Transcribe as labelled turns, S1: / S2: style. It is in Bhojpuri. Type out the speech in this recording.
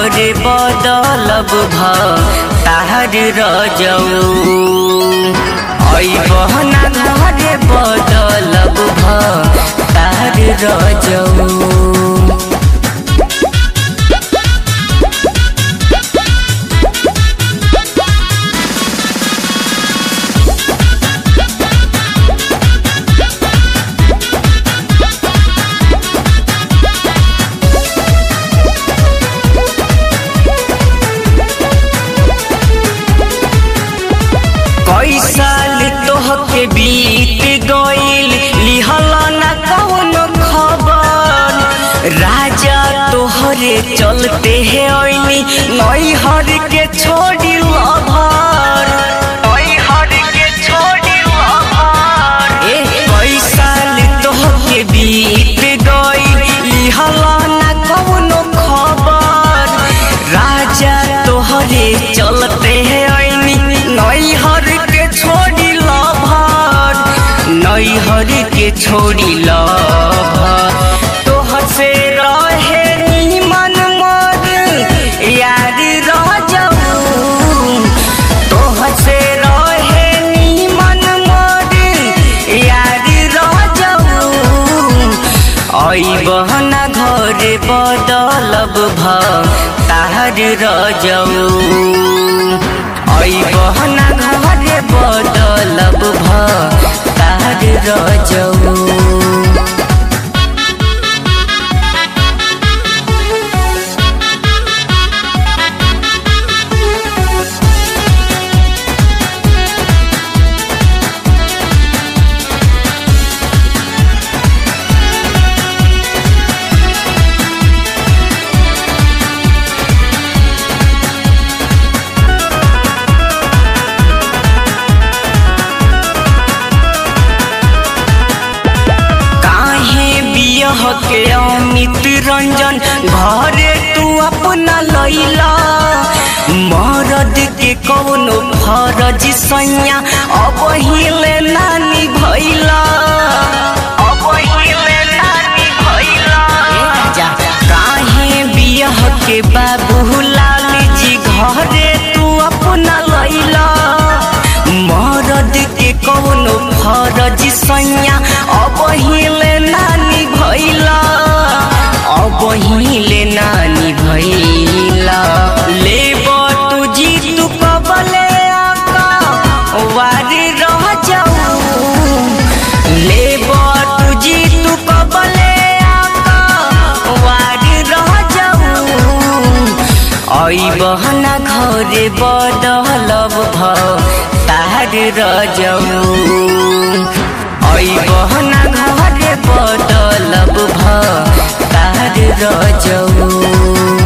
S1: घरे बदलब भ तार रजऊ बहना घरे बदलब भ तार रजऊ कई साल तोहके बीत गईल लिहल न कौनो खबर राजा तोहरे चलते है ओइनी नैहर के छोड़ी लभर नैहर के छोड़ी लभर ए कई साल तोहके बीत गईल लिहल न कौनो खबर राजा तोहरे चलते है ओइनी नैहर के छोड़ी लभर नैहर के छोड़ी लभर तोहर से रहे निमन मोर यार रजऊ तोहर से रहे निमन मोर यार रजऊ आई बहना घरे बदलब भ तार रजऊ आई बहना घरे बदलब भ तार रजऊ काहे बियह के अमित रंजन घरे तू अपना लैला मरद के कौनो फरज सैया अब हिले नानी भैला अब हिले नानी भैला काहे बियह के बाबू लाल जी घरे तू अपना लैला मरद के कौनो फरज सैया अब हिले नानी भैला अब हिले नानी भैला लेब तू जी तू कबले आका वारी रह जाऊ लेब तू जी तू कबले आका वारी रह जाऊ आई बहना घरे बदलब भ तार रजऊ आई बहना घरे बदलब भ तार रजऊ